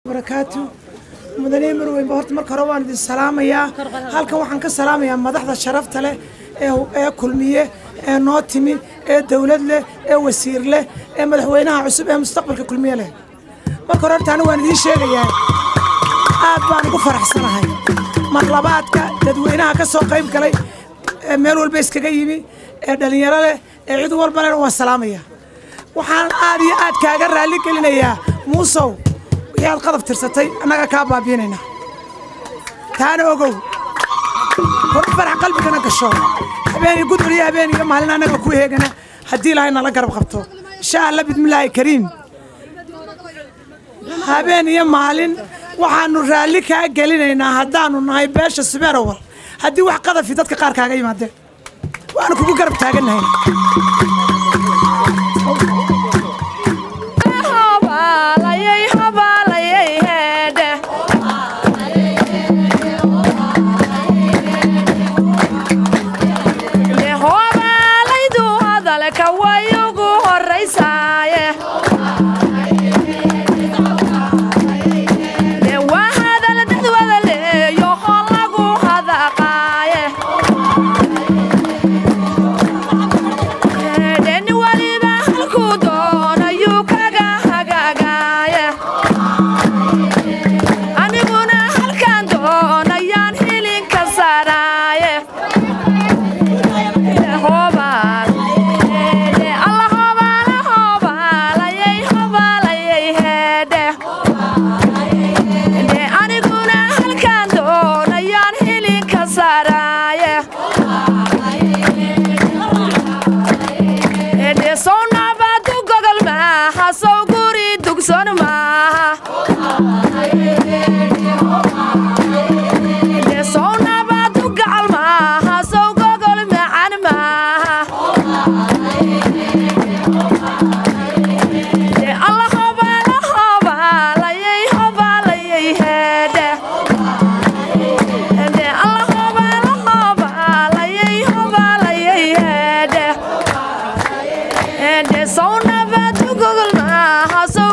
barakaatu mudane marweynba horta marka hore waan idin salaamayaa halkan waxaan ka salaamayaa madaxda sharafta leh ee ee kulmiye ee noo timi ee dowlad leh ee wasiir leh ee madaxweynaha cusub ee mustaqbalka kulmiye leh marka hore horta anigu waan idiin sheegayaa aad baan ugu faraxsanahay mar labaadka dadweynaha ka soo qayb galay ee meel walba iskaga yimi ee dhallinyaro leh ee cid walba leh waan salaamayaa waxaan aad iyo aad kaaga raalli gelinayaa muusow wixii aad qadab tirsatay annaga kaa baabiinaynaa taana ogow kuna farax qalbigana gasho habeen iyo gudbur iyo habeen iyo maalin annaga ku heegana haddii ilaahay nala garab qabto insha allah bidmillaahi kariim habeen iyo maalin waxaanu raalli kaa gelinaynaa haddaanu nahay beesha subeerowal haddii wax qadafi dadka qaar kaaga yimaadeen waanu kugu garab taagannahay So never to Google my house.